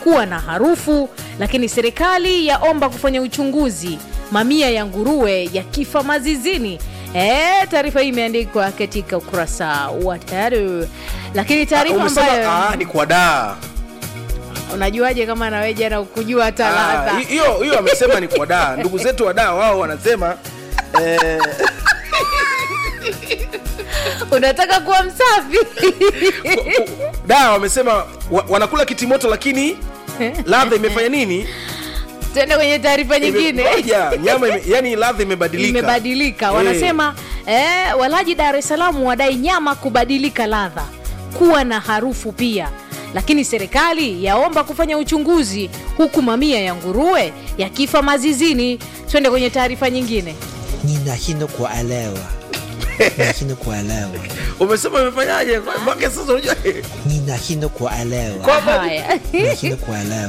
kuwa na harufu, lakini serikali yaomba kufanya uchunguzi mamia ya nguruwe ya kifa mazizini. E, taarifa hii imeandikwa katika ukurasa wa tatu, lakini taarifa Umesema ambayo ah, ni kwa daa unajuaje kama nawe jana ukujua hata Ah, ladha hi- hiyo hiyo amesema ni kwa daa. Ndugu zetu wa daa wao wanasema eh, unataka kuwa msafi daa wamesema wa, wanakula kitimoto lakini ladha imefanya nini? tuende kwenye taarifa nyingine Imemoja, nyama ime, yani ladha imebadilika. imebadilika Eh. wanasema eh, walaji dar es salaam wadai nyama kubadilika ladha kuwa na harufu pia lakini serikali yaomba kufanya uchunguzi huku mamia ya nguruwe yakifa mazizini twende kwenye taarifa nyingine ninashindwa kuelewa ninashindwa kuelewa Umesema imefanyaje? Mpaka sasa unajua ninashindwa kuelewa Kwamba- haya ninashindwa kuelewa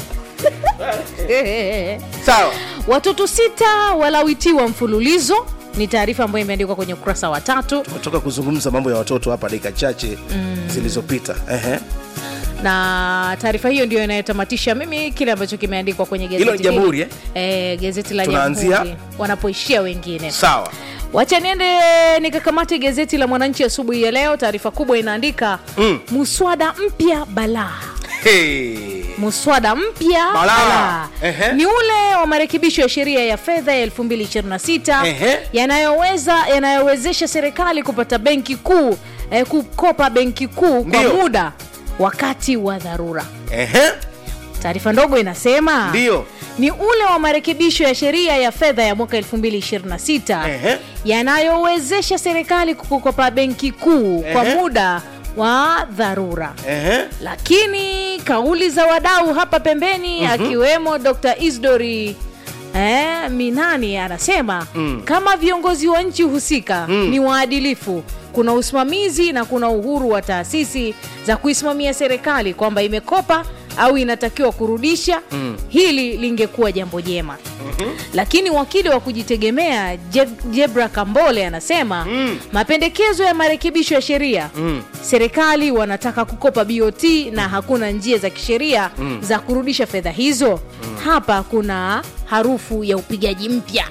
sawa. watoto sita walawitiwa mfululizo ni taarifa ambayo imeandikwa kwenye ukurasa wa tatu Tumetoka kuzungumza mambo ya watoto hapa dakika chache zilizopita. Ehe. na taarifa hiyo ndio inayotamatisha mimi kile ambacho kimeandikwa kwenye gazeti Hilo ni Jamhuri, hili. eh, gazeti la Tunaanzia? Jamhuri wanapoishia wengine Sawa. wacha niende nikakamate gazeti la mwananchi asubuhi ya leo taarifa kubwa inaandika Mm. muswada mpya balaa Hey. muswada mpya Balaa. balaa. Ehe. ni ule wa marekebisho ya sheria ya fedha ya 2026 Ehe. yanayoweza yanayowezesha serikali kupata benki kuu eh, kukopa benki kuu kwa Ndio. muda wakati wa dharura Ehe. taarifa ndogo inasema Ndio. ni ule wa marekebisho ya sheria ya fedha ya mwaka 2026 Ehe. yanayowezesha serikali kukopa benki kuu kwa Ehe. muda wa dharura Ehe. lakini kauli za wadau hapa pembeni mm-hmm. akiwemo dr isdori eh, minani anasema mm. kama viongozi wa nchi husika mm. ni waadilifu kuna usimamizi na kuna uhuru wa taasisi za kuisimamia serikali kwamba imekopa au inatakiwa kurudisha mm. hili lingekuwa jambo jema mm-hmm. lakini wakili wa kujitegemea Je- jebra kambole anasema mm. mapendekezo ya marekebisho ya sheria mm. serikali wanataka kukopa bot na hakuna njia za kisheria mm. za kurudisha fedha hizo mm. hapa kuna harufu ya upigaji mpya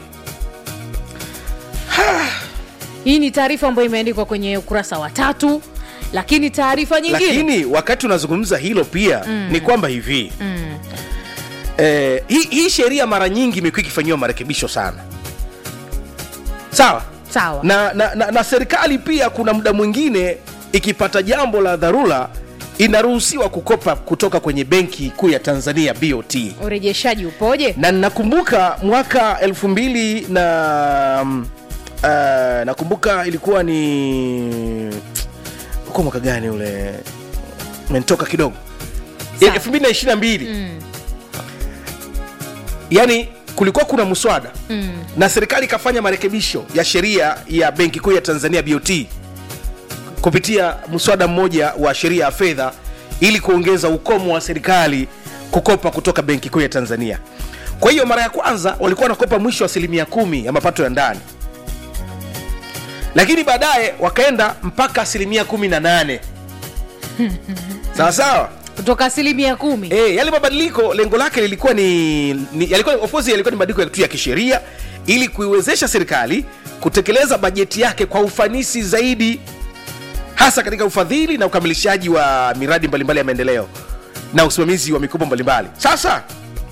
hii ni taarifa ambayo imeandikwa kwenye ukurasa wa tatu lakini taarifa nyingine lakini wakati unazungumza hilo pia mm. ni kwamba hivi mm. eh, hii, hii sheria mara nyingi imekuwa ikifanyiwa marekebisho sana sawa sawa na, na, na, na serikali pia kuna muda mwingine ikipata jambo la dharura inaruhusiwa kukopa kutoka kwenye benki kuu ya tanzania bot urejeshaji upoje na nakumbuka mwaka elfu mbili na mm, uh, nakumbuka ilikuwa ni uko mwaka gani ule mentoka kidogo Sawa. elfu mbili na ishiri na mbili yani kulikuwa kuna mswada mm. na serikali ikafanya marekebisho ya sheria ya benki kuu ya tanzania bot kupitia mswada mmoja wa sheria ya fedha ili kuongeza ukomo wa serikali kukopa kutoka benki kuu ya tanzania kwa hiyo mara ya kwanza walikuwa wanakopa mwisho wa asilimia kumi ya mapato ya ndani lakini baadaye wakaenda mpaka asilimia kumi na nane sawa sawa kutoka asilimia kumi e, yale mabadiliko lengo lake lilikuwa ni, ni yalikuwa, of course yalikuwa ni mabadiliko ya tu ya kisheria ili kuiwezesha serikali kutekeleza bajeti yake kwa ufanisi zaidi hasa katika ufadhili na ukamilishaji wa miradi mbalimbali ya maendeleo na usimamizi wa mikopo mbalimbali sasa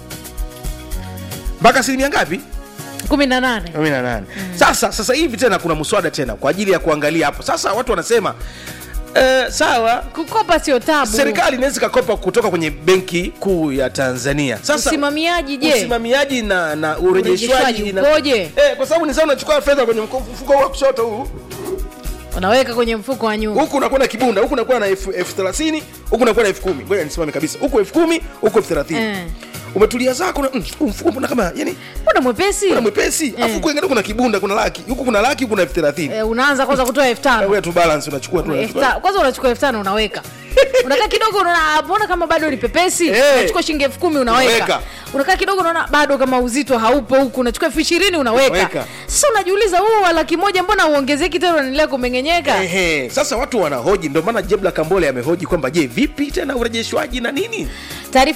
mpaka asilimia ngapi kumi na nane 18 sasa sasa hivi tena kuna mswada tena kwa ajili ya kuangalia hapo sasa watu wanasema eh, sawa kukopa sio tabu serikali inaweza ikakopa kutoka kwenye benki kuu ya tanzania sasa usimamiaji je usimamiaji na, na Urejeshwaji urejeshwaji na- ukoje? eh, kwa sababu ni sawa unachukua fedha kwenye mko- mfuko huu wa kushoto huu unaweka kwenye mfuko wa nyuma huku unakuwa na kibunda huku unakuwa na elfu elfu thelathini huku unakuwa na elfu kumi ngoja nisimame kabisa huku elfu kumi huku elfu thelathini Eh. umetulia zako na- mm, huu mfuko mbona kama yani mbona mwepesi kuna mwepesi afu kuangalia kuna kibunda kuna laki huku kuna laki huku kuna elfu thelathini eh, unaanza kwanza kutoa elfu tano wewe tu balance unachukua tu Elfu unachukua. ta- kwanza unachukua elfu tano unaweka unakaa kidogo unaona mbona kama bado ni pepesi Eh. unachukua shilingi elfu kumi unaweka Unaweka. unakaa kidogo unaona bado kama uzito haupo huku unachukua elfu ishirini unaweka Unaweka. sasa unajiuliza huu wa laki moja mbona uongezeki tena unaendelea kumengenyeka Ehe, sasa watu wanahoji ndio maana jebla kambole amehoji kwamba je vipi tena urejeshwaji na nini